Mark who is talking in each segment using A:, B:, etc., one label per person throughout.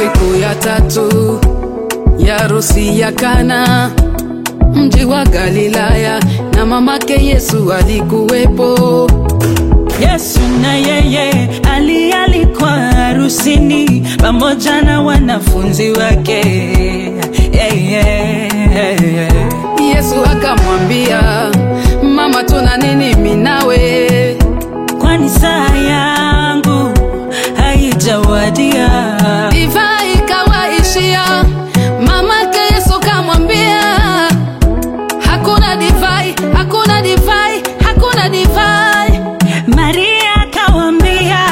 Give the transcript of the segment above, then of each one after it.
A: Siku ya tatu ya harusi ya Kana, mji wa Galilaya, na mamake Yesu alikuwepo.
B: Yesu na yeye ali alikuwa harusini pamoja na wanafunzi wake. Yeah, yeah, yeah.
A: Yesu akamwambia, mama, tuna nini mimi nawe?
B: Kwani saa yangu haijawadia.
A: Divai ikawaishia, mamake Yesu kamwambia, hakuna divai, hakuna divai, hakuna divai.
B: Maria akawambia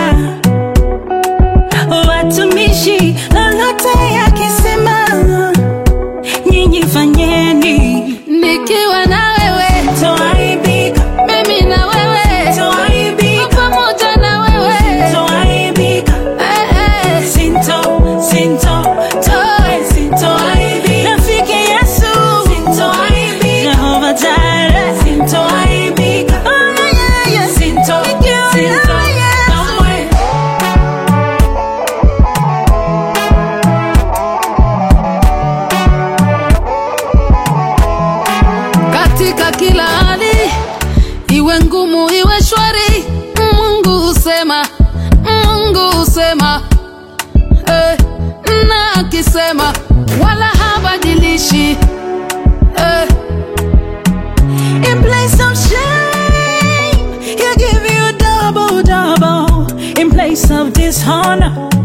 B: watumishi, lolote yakisema nyinyi fanyeni,
A: Nikiwa na wewe,
B: toaibika,
A: mimi na wewe,
B: toaibika,
A: pamoja na wewe,
B: toaibika.
A: eh, eh.
B: Sinto, sinto, toe, sintoaibika. Rafiki Yesu, sintoaibika. Jehova Jireh, sintoaibika. Oh, yeah, yeah, yeah. Sinto, sinto, kamwe.
A: katika kila hali, iwe ngumu iwe shwari, Mungu husema, Mungu husema eh, na akisema wala habadilishi eh,
B: In place of shame, he'll give you double, double. In place of dishonor,